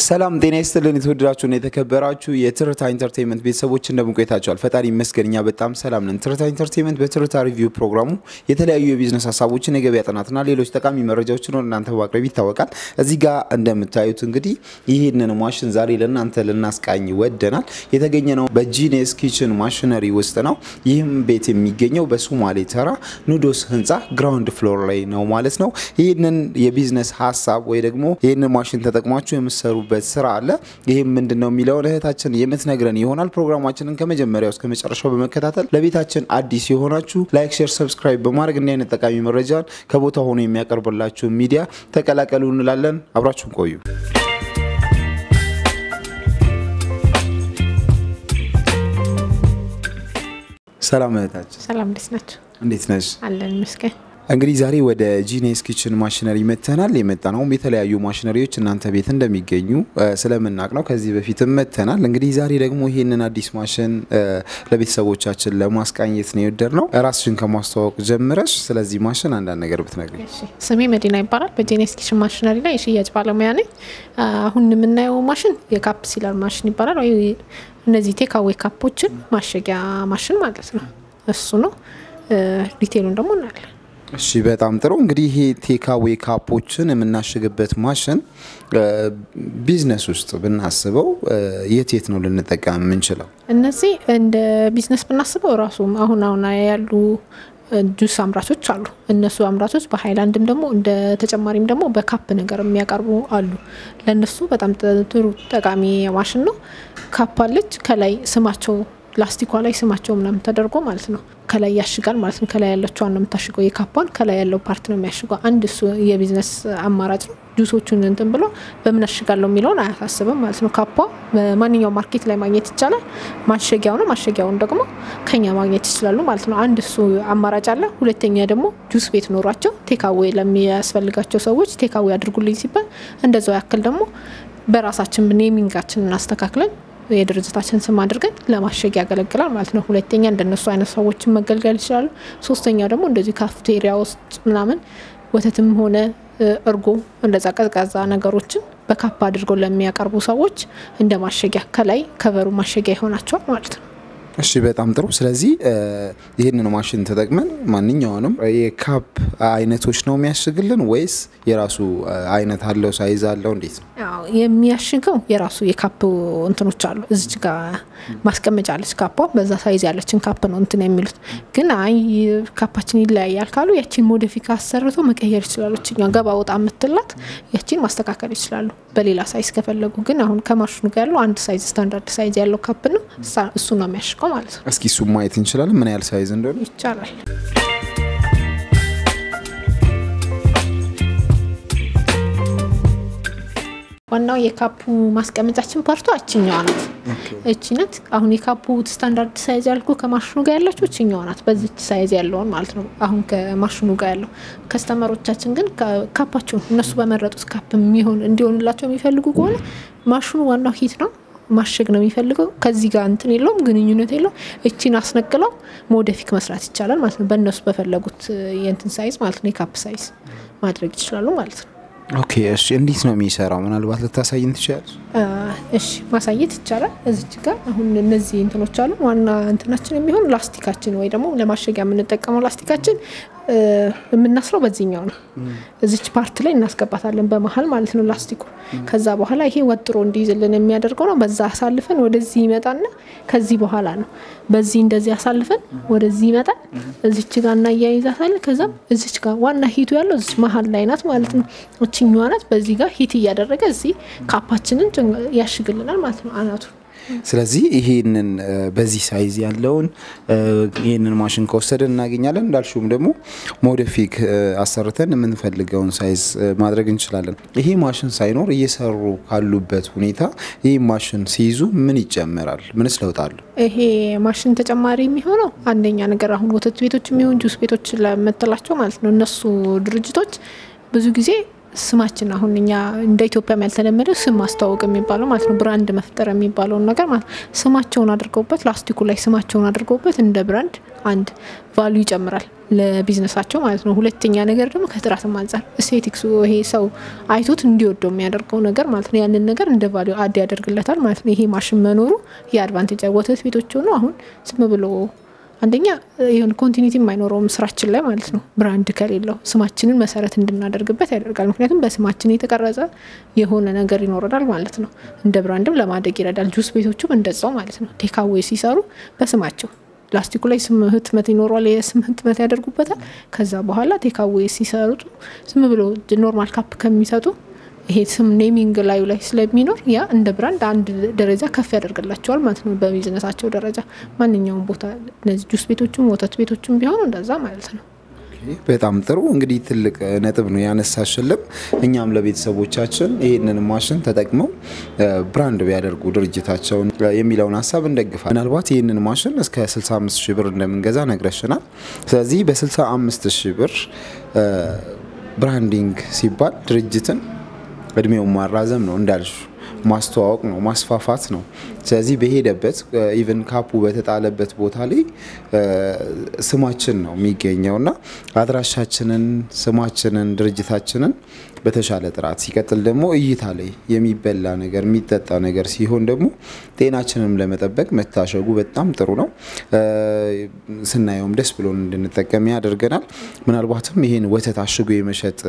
ሰላም ጤና ይስጥልን። የተወደዳችሁና የተከበራችሁ የትርታ ኢንተርቴንመንት ቤተሰቦች እንደምን ቆይታችኋል? ፈጣሪ ይመስገን እኛ በጣም ሰላም ነን። ትርታ ኢንተርቴንመንት በትርታ ሪቪው ፕሮግራሙ የተለያዩ የቢዝነስ ሀሳቦችን፣ የገበያ ጥናትና ሌሎች ጠቃሚ መረጃዎችን ወደ እናንተ በማቅረብ ይታወቃል። እዚህ ጋር እንደምታዩት እንግዲህ ይህንን ማሽን ዛሬ ለእናንተ ልናስቃኝ ወደናል። የተገኘ ነው በጂኔስ ኪችን ማሽነሪ ውስጥ ነው። ይህም ቤት የሚገኘው በሶማሌ ተራ ኑዶስ ህንፃ ግራውንድ ፍሎር ላይ ነው ማለት ነው። ይህንን የቢዝነስ ሀሳብ ወይ ደግሞ ይህንን ማሽን ተጠቅማችሁ የምሰሩበት ስራ አለ። ይህም ምንድን ነው የሚለውን እህታችን የምትነግረን ይሆናል። ፕሮግራማችንን ከመጀመሪያው እስከ መጨረሻው በመከታተል ለቤታችን አዲስ የሆናችሁ ላይክ፣ ሼር፣ ሰብስክራይብ በማድረግ እንዲህ አይነት ጠቃሚ መረጃን ከቦታ ሆኖ የሚያቀርብላችሁ ሚዲያ ተቀላቀሉ እንላለን። አብራችሁን ቆዩ። ሰላም እህታችን፣ ሰላም እንዴት ናቸው? እንዴት ነሽ? አለን ይመስገን። እንግዲህ ዛሬ ወደ ጂኔስ ኪችን ማሽነሪ መተናል። የመጣ ነውም የተለያዩ ማሽነሪዎች እናንተ ቤት እንደሚገኙ ስለምናቅ ነው። ከዚህ በፊትም መተናል። እንግዲህ ዛሬ ደግሞ ይህንን አዲስ ማሽን ለቤተሰቦቻችን ለማስቃኘት ነው የወደድ ነው። ራስሽን ከማስተዋወቅ ጀምረሽ ስለዚህ ማሽን አንዳንድ ነገር ብትነግሪኝ። እሺ፣ ስሜ መዲና ይባላል። በጄኔስ ኪችን ማሽነሪ ላይ የሽያጭ ባለሙያ ነኝ። አሁን የምናየው ማሽን የካፕ ሲለር ማሽን ይባላል። ወይ እነዚህ ቴካዌ ካፖችን ማሸጊያ ማሽን ማለት ነው። እሱ ነው። ዲቴሉን ደግሞ እናያለን። እሺ በጣም ጥሩ። እንግዲህ ይሄ ቴካዌ ካፖችን የምናሽግበት ማሽን ቢዝነስ ውስጥ ብናስበው የት የት ነው ልንጠቀም የምንችለው? እነዚህ እንደ ቢዝነስ ብናስበው ራሱ አሁን አሁን ያሉ ጁስ አምራቾች አሉ። እነሱ አምራቾች በሀይላንድም ደግሞ እንደ ተጨማሪም ደግሞ በካፕ ነገር የሚያቀርቡ አሉ። ለእነሱ በጣም ጥሩ ጠቃሚ ማሽን ነው። ካፕ አለች ከላይ ስማቸው ላስቲኳ ላይ ስማቸው ምናምን ተደርጎ ማለት ነው ከላይ ያሽጋል ማለት ነው። ከላይ ያለችዋን ነው የምታሽገው። የካፓን ከላይ ያለው ፓርት ነው የሚያሽገው። አንድ እሱ የቢዝነስ አማራጭ ነው። ጁሶቹን እንትን ብሎ በምን አሽጋለሁ የሚለውን አያሳስብም ማለት ነው። ካፓ በማንኛውም ማርኬት ላይ ማግኘት ይቻላል። ማሸጊያው ነው። ማሸጊያውን ደግሞ ከኛ ማግኘት ይችላሉ ማለት ነው። አንድ እሱ አማራጭ አለ። ሁለተኛ ደግሞ ጁስ ቤት ኖሯቸው ቴካዌ ለሚያስፈልጋቸው ሰዎች ቴካዌ አድርጉልኝ ሲባል እንደዛው ያክል ደግሞ በራሳችን ኔሚንጋችን እናስተካክለን የድርጅታችን ስም አድርገን ለማሸግ ያገለግላል ማለት ነው። ሁለተኛ እንደነሱ አይነት ሰዎችን መገልገል ይችላሉ። ሶስተኛው ደግሞ እንደዚህ ካፍቴሪያ ውስጥ ምናምን ወተትም ሆነ እርጎ እንደዛ ቀዝቃዛ ነገሮችን በካፕ አድርገው ለሚያቀርቡ ሰዎች እንደ ማሸጊያ ከላይ ከበሩ ማሸጊያ ይሆናቸዋል ማለት ነው። እሺ በጣም ጥሩ። ስለዚህ ይህንን ማሽን ተጠቅመን ማንኛውንም የካፕ አይነቶች ነው የሚያሽግልን ወይስ የራሱ አይነት አለው ሳይዝ አለው? እንዴት ነው የሚያሽገው? የራሱ የካፕ እንትኖች አሉ። እዚች ጋ ማስቀመጫ አለች ካፓ፣ በዛ ሳይዝ ያለችን ካፕ ነው እንትን የሚሉት። ግን አይ ካፓችን ይለያያል ካሉ ያቺን ሞዲፊካ አሰርቶ መቀየር ይችላሉ። እችኛ ገባ ወጣ የምትላት ያቺን ማስተካከል ይችላሉ በሌላ ሳይዝ ከፈለጉ። ግን አሁን ከማሽኑ ጋር ያለው አንድ ሳይዝ ስታንዳርድ ሳይዝ ያለው ካፕ ነው። እሱ ነው የሚያሽገው ማለት ነው። እስኪ እሱ ማየት እንችላለን፣ ምን ያህል ሳይዝ እንደሆነ ይቻላል። ዋናው የካፑ ማስቀመጫችን ፓርቷ እችኛዋ ናት። እቺ ናት። አሁን የካፑ ስታንዳርድ ሳይዝ ያልኩ ከማሽኑ ጋር ያለችው እችኛዋ ናት። በዚች ሳይዝ ያለውን ማለት ነው። አሁን ከማሽኑ ጋር ያለው ከስተመሮቻችን ግን ካፓቸውን እነሱ በመረጡት ካፕ የሚሆን እንዲሆንላቸው የሚፈልጉ ከሆነ ማሽኑ ዋናው ሂት ነው ማሸግ ነው የሚፈልገው። ከዚህ ጋር እንትን የለውም ግንኙነት የለውም። እቺን አስነቅለው ሞደፊክ መስራት ይቻላል ማለት ነው። በእነሱ በፈለጉት የእንትን ሳይዝ ማለት ነው የካፕ ሳይዝ ማድረግ ይችላሉ ማለት ነው። ኦኬ እሺ፣ እንዴት ነው የሚሰራው? ምናልባት ልታሳይን ትችላለች? እሺ ማሳየት ይቻላል። እዚች ጋር አሁን እነዚህ እንትኖች አሉ። ዋና እንትናችን የሚሆን ላስቲካችን ወይ ደግሞ ለማሸጊያ የምንጠቀመው ላስቲካችን የምናስረው በዚህኛው ነው። እዚች ፓርት ላይ እናስገባታለን በመሀል ማለት ነው ላስቲኩ። ከዛ በኋላ ይሄ ወጥሮ እንዲይዝልን የሚያደርገው ነው። በዛ አሳልፈን ወደዚህ ይመጣና ከዚህ በኋላ ነው በዚህ እንደዚህ አሳልፈን ወደዚህ ይመጣል። እዚች ጋር እናያይዛታለን። ከዛም እዚች ጋር ዋና ሂቱ ያለው እዚች መሀል ላይ ናት ማለት ነው። እችኛዋ ናት። በዚህ ጋር ሂት እያደረገ እዚህ ካፓችንን ያሽግልናል ማለት ነው አናቱን ስለዚህ ይሄንን በዚህ ሳይዝ ያለውን ይህንን ማሽን ከወሰደን እናገኛለን። እንዳልሽውም ደግሞ ሞዲፊክ አሰርተን የምንፈልገውን ሳይዝ ማድረግ እንችላለን። ይሄ ማሽን ሳይኖር እየሰሩ ካሉበት ሁኔታ ይህ ማሽን ሲይዙ ምን ይጨምራል? ምንስ ለውጥ አለው? ይሄ ማሽን ተጨማሪ የሚሆነው አንደኛ ነገር አሁን ወተት ቤቶች የሚሆን ጁስ ቤቶች ለምትላቸው ማለት ነው እነሱ ድርጅቶች ብዙ ጊዜ ስማችን አሁን እኛ እንደ ኢትዮጵያም ያልተለመደው ስም ማስተዋወቅ የሚባለው ማለት ነው፣ ብራንድ መፍጠር የሚባለውን ነገር ማለት ስማቸውን አድርገውበት ላስቲኩ ላይ ስማቸውን አድርገውበት እንደ ብራንድ አንድ ቫሉ ይጨምራል ለቢዝነሳቸው ማለት ነው። ሁለተኛ ነገር ደግሞ ከጥራትም አንጻር ኤስቴቲክሱ ይሄ ሰው አይቶት እንዲወደው የሚያደርገው ነገር ማለት ነው። ያንን ነገር እንደ ቫሉ አድ ያደርግለታል ማለት ነው። ይሄ ማሽን መኖሩ የአድቫንቴጅ ወተት ቤቶች ሆኑ አሁን ዝም ብሎ አንደኛ የሆነ ኮንቲኒቲም አይኖረውም ስራችን ላይ ማለት ነው። ብራንድ ከሌለው ስማችንን መሰረት እንድናደርግበት ያደርጋል። ምክንያቱም በስማችን የተቀረጸ የሆነ ነገር ይኖረናል ማለት ነው። እንደ ብራንድም ለማደግ ይረዳል። ጁስ ቤቶቹም እንደዛው ማለት ነው። ቴካዌ ሲሰሩ በስማቸው ላስቲኩ ላይ ስም ህትመት ይኖረዋል። የስም ህትመት ያደርጉበታል። ከዛ በኋላ ቴካዌ ሲሰሩ ዝም ብሎ ኖርማል ካፕ ከሚሰጡ ይሄ ስም ኔሚንግ ላዩ ላይ ስለሚኖር ያ እንደ ብራንድ አንድ ደረጃ ከፍ ያደርግላቸዋል ማለት ነው። በቢዝነሳቸው ደረጃ ማንኛውም ቦታ እነዚህ ጁስ ቤቶችም ወተት ቤቶችም ቢሆኑ እንደዛ ማለት ነው። በጣም ጥሩ እንግዲህ ትልቅ ነጥብ ነው ያነሳሽልም። እኛም ለቤተሰቦቻችን ይህንን ማሽን ተጠቅመው ብራንድ ቢያደርጉ ድርጅታቸውን የሚለውን ሀሳብ እንደግፋል። ምናልባት ይህንን ማሽን እስከ 65 ሺህ ብር እንደምንገዛ ነግረሽናል። ስለዚህ በ65 ሺህ ብር ብራንዲንግ ሲባል ድርጅትን እድሜውን ማራዘም ነው እንዳልሽ ማስተዋወቅ ነው ማስፋፋት ነው። ስለዚህ በሄደበት ኢቨን ካፑ በተጣለበት ቦታ ላይ ስማችን ነው የሚገኘው እና አድራሻችንን፣ ስማችንን፣ ድርጅታችንን በተሻለ ጥራት ሲቀጥል ደግሞ እይታ ላይ የሚበላ ነገር የሚጠጣ ነገር ሲሆን ደግሞ ጤናችንም ለመጠበቅ መታሸጉ በጣም ጥሩ ነው። ስናየውም ደስ ብሎን እንድንጠቀም ያደርገናል። ምናልባትም ይህን ወተት አሽጎ የመሸጥ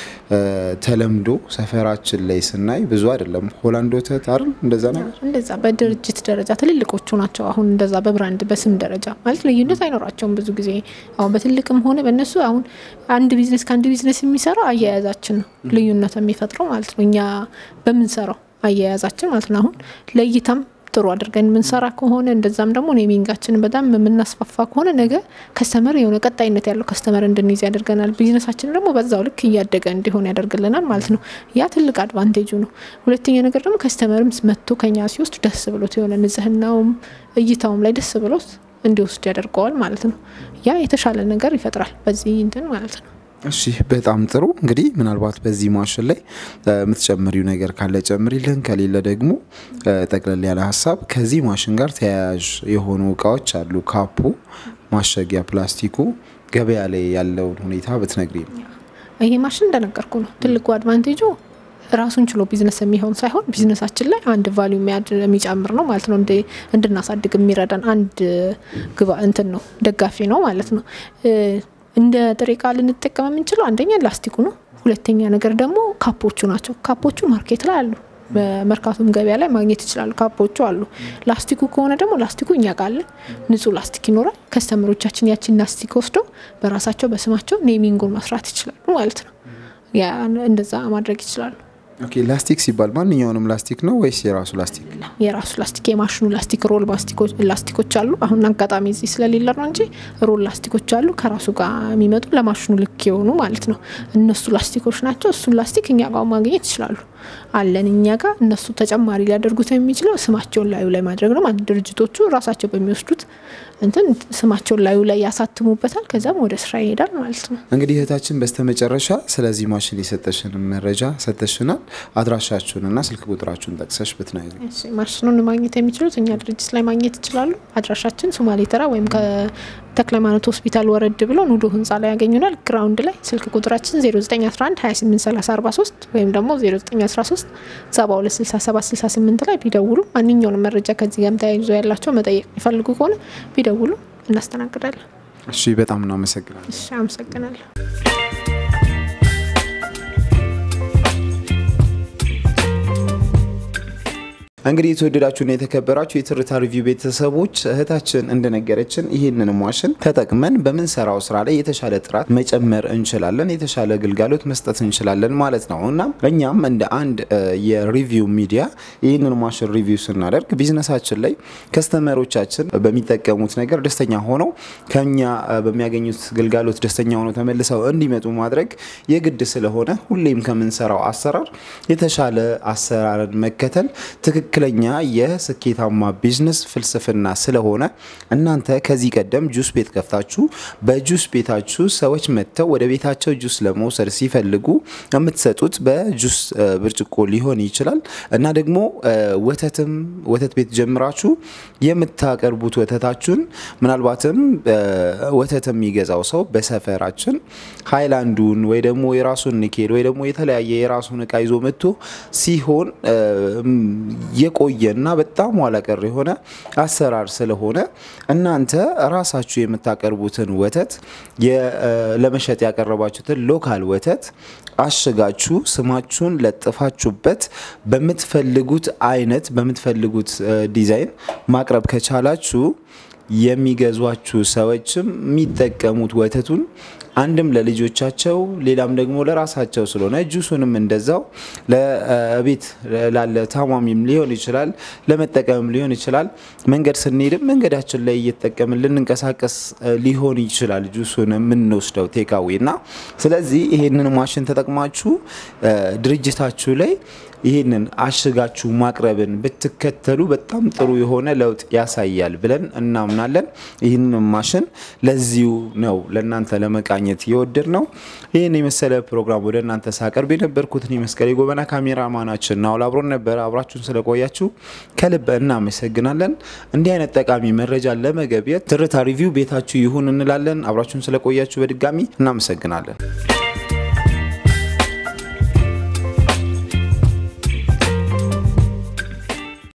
ተለምዶ ሰፈራችን ላይ ስናይ ብዙ አይደለም። ሆላንድ ወተት አይደል እንደዛ ነገር እንደዛ በድርጅት ደረጃ ትልልቆቹ ናቸው። አሁን እንደዛ በብራንድ በስም ደረጃ ማለት ልዩነት አይኖራቸውም። ብዙ ጊዜ አሁን በትልቅም ሆነ በእነሱ አሁን አንድ ቢዝነስ ከአንድ ቢዝነስ የሚሰራው አያያዛችን ነው ልዩነት የሚፈጥረው ማለት ነው። እኛ በምንሰራው አያያዛችን ማለት ነው። አሁን ለእይታም ጥሩ አድርገን የምንሰራ ከሆነ እንደዛም ደግሞ ኔሚንጋችንን በጣም የምናስፋፋ ከሆነ ነገ ከስተመር የሆነ ቀጣይነት ያለው ከስተመር እንድንይዝ ያደርገናል። ቢዝነሳችን ደግሞ በዛው ልክ እያደገ እንዲሆን ያደርግልናል ማለት ነው። ያ ትልቅ አድቫንቴጁ ነው። ሁለተኛ ነገር ደግሞ ከስተመርም መጥቶ ከኛ ሲወስድ ደስ ብሎት የሆነ ንጽህናውም እይታውም ላይ ደስ ብሎት እንዲወስድ ያደርገዋል ማለት ነው። ያ የተሻለ ነገር ይፈጥራል በዚህ እንትን ማለት ነው። እሺ በጣም ጥሩ እንግዲህ ምናልባት በዚህ ማሽን ላይ የምትጨምሪው ነገር ካለ ጨምሪልን፣ ከሌለ ደግሞ ጠቅለል ያለ ሀሳብ ከዚህ ማሽን ጋር ተያያዥ የሆኑ እቃዎች አሉ። ካፑ፣ ማሸጊያ፣ ፕላስቲኩ ገበያ ላይ ያለውን ሁኔታ ብትነግሪ ነው። ይሄ ማሽን እንደነገርኩ ነው ትልቁ አድቫንቴጁ ራሱን ችሎ ቢዝነስ የሚሆን ሳይሆን ቢዝነሳችን ላይ አንድ ቫሊዩ የሚጨምር ነው ማለት ነው። እንድናሳድግ የሚረዳን አንድ ግባ እንትን ነው ደጋፊ ነው ማለት ነው። እንደ ጥሬ ዕቃ ልንጠቀም የምንችለው አንደኛ ላስቲኩ ነው። ሁለተኛ ነገር ደግሞ ካፖቹ ናቸው። ካፖቹ ማርኬት ላይ አሉ። በመርካቶም ገበያ ላይ ማግኘት ይችላሉ። ካፖቹ አሉ። ላስቲኩ ከሆነ ደግሞ ላስቲኩ እኛ ቃለን ንጹህ ላስቲክ ይኖራል። ከስተመሮቻችን ያችን ላስቲክ ወስደው በራሳቸው በስማቸው ኔሚንጉን መስራት ይችላሉ ማለት ነው። እንደዛ ማድረግ ይችላሉ። ኦኬ ላስቲክ ሲባል ማንኛውንም ላስቲክ ነው ወይስ የራሱ ላስቲክ? የራሱ ላስቲክ የማሽኑ ላስቲክ ሮል ላስቲኮች አሉ። አሁን አጋጣሚ እዚህ ስለሌለ ነው እንጂ ሮል ላስቲኮች አሉ ከራሱ ጋር የሚመጡ ለማሽኑ ልክ የሆኑ ማለት ነው። እነሱ ላስቲኮች ናቸው። እሱን ላስቲክ እኛ ጋር ማግኘት ይችላሉ አለን እኛ ጋር። እነሱ ተጨማሪ ሊያደርጉት የሚችለው ስማቸውን ላዩ ላይ ማድረግ ነው ማለት ድርጅቶቹ ራሳቸው በሚወስዱት እንትን ስማቸውን ላዩ ላይ ያሳትሙበታል። ከዛም ወደ ስራ ይሄዳል ማለት ነው። እንግዲህ እህታችን በስተመጨረሻ ስለዚህ ማሽን የሰጠሽን መረጃ ሰጠሽናል። አድራሻችሁንና ስልክ ቁጥራችሁን ጠቅሰሽ ብትነግሪ። ማሽኑን ማግኘት የሚችሉት እኛ ድርጅት ላይ ማግኘት ይችላሉ። አድራሻችን ሶማሌ ተራ ወይም ከተክለ ሃይማኖት ሆስፒታል ወረድ ብሎ ኑዶ ህንፃ ላይ ያገኙናል። ግራውንድ ላይ ስልክ ቁጥራችን 0911 283043 ወይም ደግሞ 0913 726768 ላይ ቢደውሉ ማንኛውንም መረጃ ከዚህ ጋር ተያይዞ ያላቸው መጠየቅ የሚፈልጉ ከሆነ ቢደውሉ እናስተናግዳለን። እሺ፣ በጣም እናመሰግናለን። እሺ፣ አመሰግናለሁ። እንግዲህ የተወደዳችሁና የተከበራችሁ የትርታ ሪቪው ቤተሰቦች እህታችን እንደነገረችን ይህንን ማሽን ተጠቅመን በምንሰራው ስራ ላይ የተሻለ ጥራት መጨመር እንችላለን፣ የተሻለ ግልጋሎት መስጠት እንችላለን ማለት ነው እና እኛም እንደ አንድ የሪቪው ሚዲያ ይህንን ማሽን ሪቪው ስናደርግ ቢዝነሳችን ላይ ከስተመሮቻችን በሚጠቀሙት ነገር ደስተኛ ሆነው ከኛ በሚያገኙት ግልጋሎት ደስተኛ ሆነው ተመልሰው እንዲመጡ ማድረግ የግድ ስለሆነ ሁሌም ከምንሰራው አሰራር የተሻለ አሰራርን መከተል ትክክል ትክክለኛ የስኬታማ ቢዝነስ ፍልስፍና ስለሆነ እናንተ ከዚህ ቀደም ጁስ ቤት ከፍታችሁ በጁስ ቤታችሁ ሰዎች መጥተው ወደ ቤታቸው ጁስ ለመውሰድ ሲፈልጉ የምትሰጡት በጁስ ብርጭቆ ሊሆን ይችላል እና ደግሞ ወተትም ወተት ቤት ጀምራችሁ የምታቀርቡት ወተታችሁን ምናልባትም ወተት የሚገዛው ሰው በሰፈራችን ሃይላንዱን ወይ ደግሞ የራሱን ኒኬል ወይ ደግሞ የተለያየ የራሱን እቃ ይዞ መጥቶ ሲሆን የቆየና በጣም ኋላ ቀር የሆነ አሰራር ስለሆነ እናንተ ራሳችሁ የምታቀርቡትን ወተት ለመሸጥ ያቀረባችሁትን ሎካል ወተት አሽጋችሁ ስማችሁን ለጥፋችሁበት በምትፈልጉት አይነት በምትፈልጉት ዲዛይን ማቅረብ ከቻላችሁ የሚገዟችሁ ሰዎችም የሚጠቀሙት ወተቱን አንድም ለልጆቻቸው ሌላም ደግሞ ለራሳቸው ስለሆነ ጁሱንም እንደዛው ለቤት ላለ ታማሚም ሊሆን ይችላል፣ ለመጠቀምም ሊሆን ይችላል። መንገድ ስንሄድም መንገዳችን ላይ እየተጠቀምን ልንንቀሳቀስ ሊሆን ይችላል ጁሱን የምንወስደው ቴካዌ እና ስለዚህ ይሄንን ማሽን ተጠቅማችሁ ድርጅታችሁ ላይ ይህንን አሽጋችሁ ማቅረብን ብትከተሉ በጣም ጥሩ የሆነ ለውጥ ያሳያል ብለን እናምናለን። ይህንን ማሽን ለዚሁ ነው ለእናንተ ለመቃኘት የወደድ ነው። ይህን የመሰለ ፕሮግራም ወደ እናንተ ሳቀርብ የነበርኩትን መስቀል የጎበና ካሜራማናችን ናውል አብሮን ነበረ። አብራችሁን ስለቆያችሁ ከልብ እናመሰግናለን። እንዲህ አይነት ጠቃሚ መረጃ ለመገብየት ትርታ ሪቪው ቤታችሁ ይሁን እንላለን። አብራችሁን ስለቆያችሁ በድጋሚ እናመሰግናለን።